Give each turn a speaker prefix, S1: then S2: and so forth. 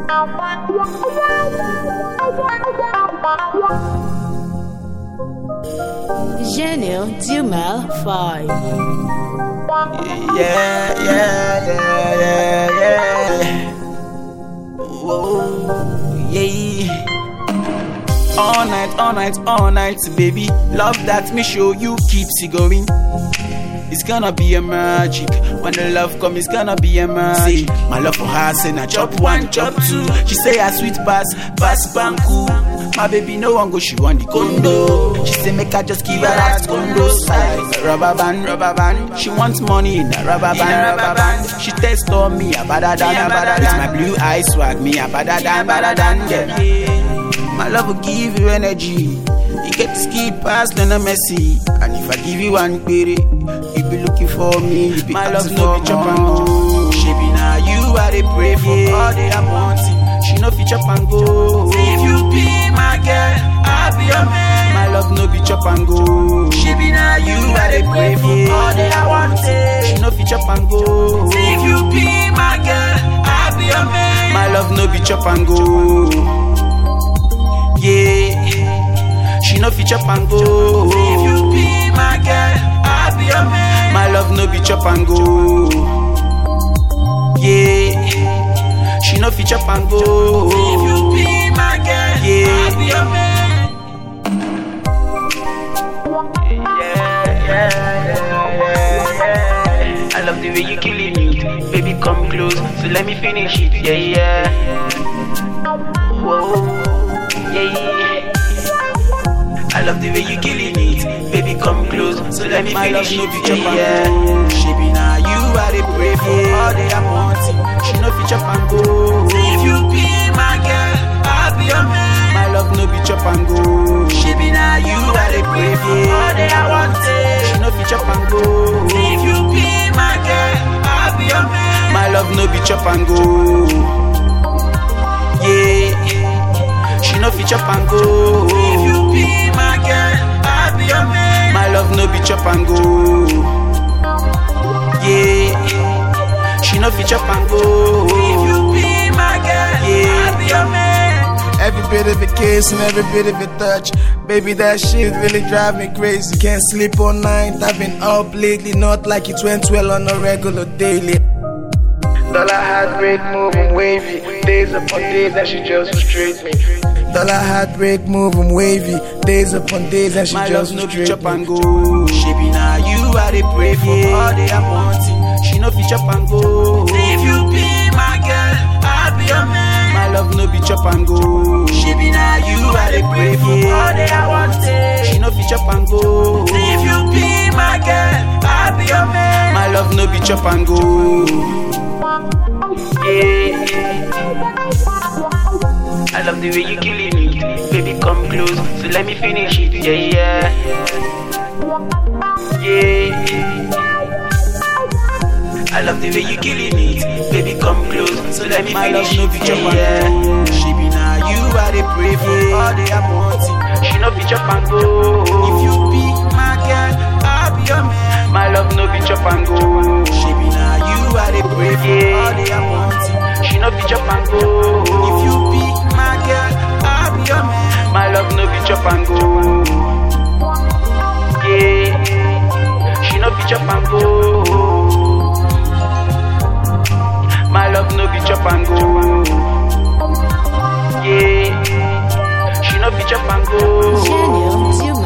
S1: Gênio Dumel 5.
S2: Yeah, yeah, yeah, yeah, yeah. Whoa, yeah. All night, all night, all night, baby. Love that me show you keeps it going. It's gonna be a magic. When the love come, it's gonna be a magic. My love for her, say na chop one, chop two. She say her sweet pass, pass banku. My baby no one go, she want the condo. She say make I just give her that condo size. Rubber band, rubber band. She wants money in a rubber band, rubber band. She test on me, a better than, a better than. With my blue eyes swag, me a better than, better than. Yeah. My love will give you energy. You get to skip past then a messy. And if I give you one query, you be looking for me. You be My love no be chop and go. She be now you I dey pray for all day I'm wanting. She no fit chop and go. If you be my girl, I'll be your man. My love no be chop and go. She be now you I dey pray for all day I want it. She no fit chop and go. If you be my girl, I'll be your man. My love no be chop and go. Yeah, she no fit chop and go. If you be my girl, I'll be your man. My love no be chop and go. Yeah, she no fit chop and go. If you be my girl, yeah, I'll be your man. Yeah, yeah, yeah, yeah, yeah. I love the way you killing it, baby. Come close, so let me finish it. Yeah, yeah. Whoa, yeah, yeah. I love the way you killing it, baby. Come close, so let me
S3: My love
S2: finish
S3: no
S2: it.
S3: be chop and
S2: yeah.
S3: go.
S2: She be now you I dey pray for all day I'm wanting. She no fit chop and go. If you be my girl, I'll be your man. My love no be chop and go. She be now you I dey pray for all day I want it. She no fit chop and go. If you be my girl, I'll be your man. My love no be chop and go. Yeah, she no fit chop and go. If you be my girl, I'll be your man. My love no be chop and go. Yeah, she no fit chop and go. If you be my girl, yeah, I'll be your man.
S3: Every bit of it kiss and every bit of it touch. Baby, that shit really drive me crazy. Can't sleep all night. I've been up lately, not like it went well on a regular daily. Dollar heartbreak moving wavy. Days upon days and she just frustrates me. Dollar heartbreak moving wavy. Days upon days and she
S2: My love
S3: just
S2: no fit
S3: frustrates
S2: chop
S3: me.
S2: and go. She be now you I dey pray for all day I'm wanting. She no fit chop and go. If you be my girl, I'll be your man. My love no be chop and go. She be now you I dey pray for all day I want it. She no fit chop and go. If you be my girl, I'll be your man. My love no be chop and go. Yeah. I love the way you killing it, baby. Come close, so let me finish it. Yeah, yeah, yeah. I love the way you killing it, baby. Come close, so let me
S3: My
S2: finish
S3: love no
S2: it.
S3: be chop and
S2: Yeah, she be now you I dey pray for all day I'm wanting. She no be chop and go. If you be my girl, I'll be your man. My love no be chop and go. She be now you I dey pray for all day I'm wanting. She no be chop and go. If you be my girl, I'll be your man. My love no be chop and go. Yeah, she no be chop and go. My love no be chop and go. Yeah, she no be chop and go.
S1: Gênio Dumel